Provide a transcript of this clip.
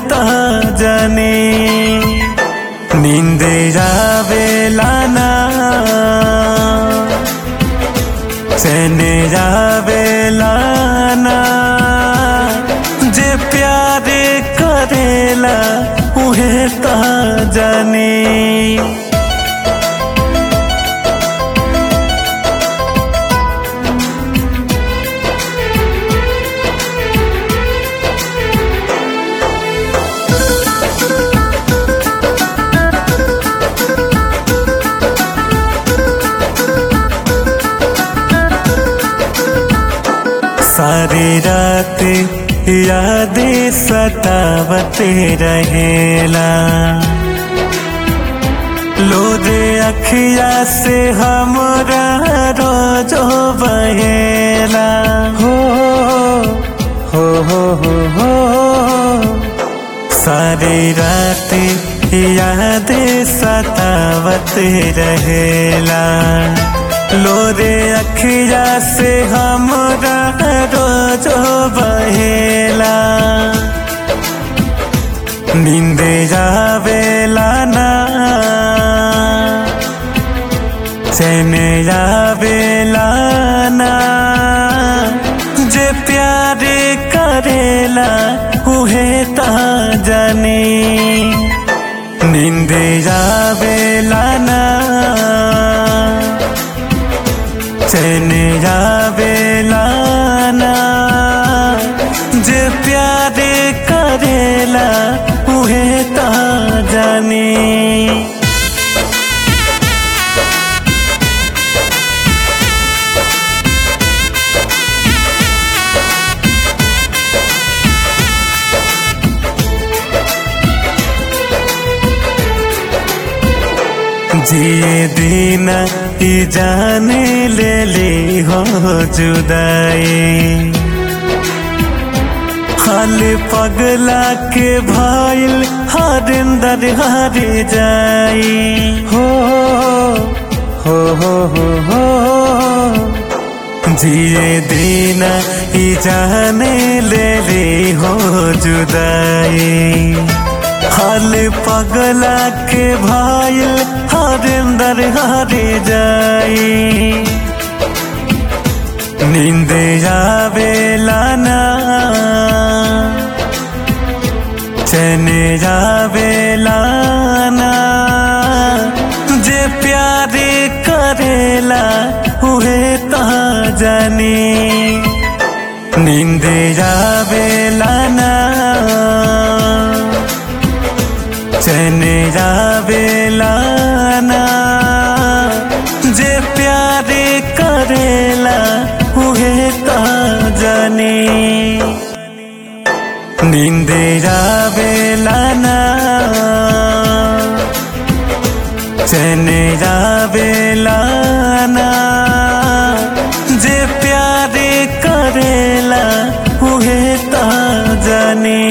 त जाने नींद जावेला ना चैन जावेला ना जे प्यार करेला उहे त जाने सारी रात यादें सतावते रहेला लोरे अखिया से हमरा रोजो बहेला हो हो हो हो हो सारी रात यादें सतावते रहेला लोरे अखिया से हमरा रोजो बहेला नींद जावेला ना चैन जावेला ना जे प्यार करेला उहे ता जाने नींद जावेला ना चैन जावेला ना जे प्यार करेला उहे ता जाने जिए दिन ई जाने ले ली हो जुदाई हाल पगला के भाईल हरिंदर हरी जाई हो हो हो हो हो जिए दिन ई जाने ले ली हो जुदाई हाल पगला के भाईल हरिंदर हरी जाई नींद जावेला ना चैन जावेला ना जे प्यार करेला उहे ता जाने नींद जावेला ना चैन जावेला ना जे प्यार करेला उहे ता जाने नींद जावेला ना चैन जावेला ना जे प्यार करेला उहे ता जाने